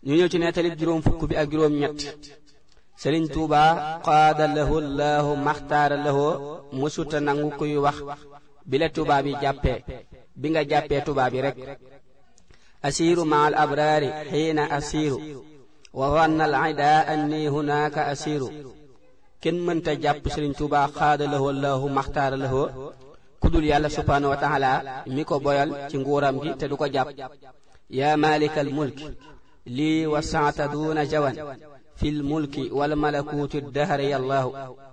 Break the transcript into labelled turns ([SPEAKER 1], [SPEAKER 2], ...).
[SPEAKER 1] ñu ñëw ci nettalib juróom fukk bi ak juróom ñett sëriñ tuuba qaada lahu llahu maxtaara lahu musuta nangu kuy wax bi la tubaab yi jàppee bi nga jàppee tubaab yi rek asiiru ma al abraari xiina asiiru wa wanna al ida anni hunaaka asiiru kenn mënta jàpp sëriñ tuuba qaada lahu llahu maxtaara lahu kudul yàlla subhaanahu wa taala mi ko boyal ci nguuram gi te du ko jàpp yaa maalikal mulki lii wasaata duuna jawan fi lmulki walmalakuuti dahri yallaahu